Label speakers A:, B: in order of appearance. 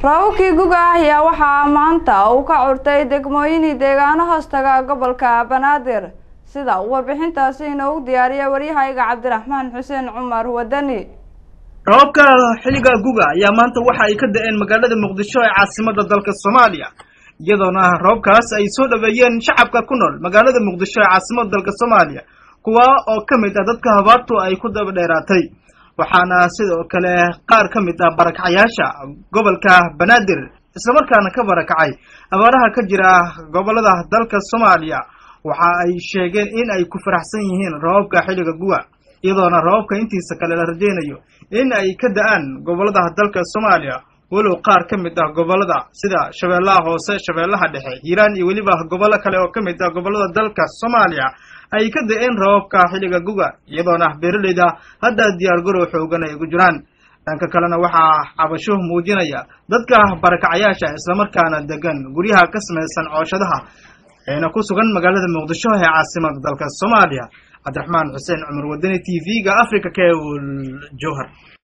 A: raawkii guga ah ayaa waxaa maanta uu ka curtay degmooyinii deegaano hoostaga gobolka banaadir sida uu warbixintaasi inoogu diyaariya waryahayga cabdiraxmaan xuseen cumar wadani
B: roobabka xilliga guga ayaa maanta waxa ay ka da-een magaalada muqdisho ee caasimada dalka soomaaliya iyadoona roobkaas ay soo dhaweeyeen shacabka ku nool magaalada muqdisho ee caasimada dalka soomaaliya kuwa oo ka mid ah dadka habaartu ay ku daba dheeraatay waxaana sidoo kale qaar ka mid ah barakacyaasha gobolka banaadir islamarkaana ka barakacay abaaraha ka jira gobolada dalka soomaaliya waxa ay sheegeen in ay ku faraxsan yihiin roobabka xilliga guga iyadoona roobabka intiisa kale la rajaynayo in ay ka da-aan gobolada dalka soomaaliya walow qaar ka mid ah gobolada sida shabeellaha hoose shabeellaha dhexe hiiraan iyo weliba gobollo kale oo ka mid ah gobolada dalka soomaaliya ay ka da-een roobabka xilliga guga iyadoona beeraleyda hadda diyaar garow xoogan ay ugu jiraan dhanka kalena waxaa cabasho muujinaya dadka barakacyaasha islamarkaana degan guryaha ka samaysan cooshadaha eena ku sugan magaalada muqdisho ee caasimada dalka soomaaliya cabdiraxmaan xuseen cumar wadani t v-ga africa kewol jowhar